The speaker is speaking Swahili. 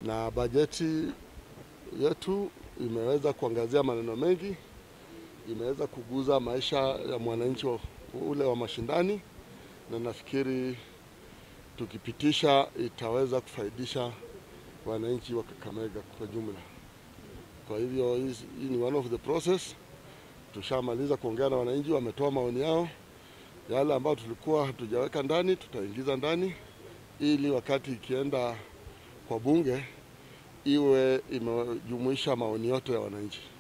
na bajeti yetu imeweza kuangazia maneno mengi, imeweza kuguza maisha ya mwananchi ule wa mashinani, na nafikiri tukipitisha itaweza kufaidisha wananchi wa Kakamega kwa jumla. Kwa hivyo hii ni one of the process. Tushamaliza kuongea na wananchi, wametoa maoni yao. Yale ambayo tulikuwa hatujaweka ndani tutaingiza ndani, ili wakati ikienda kwa bunge iwe imejumuisha maoni yote ya wananchi.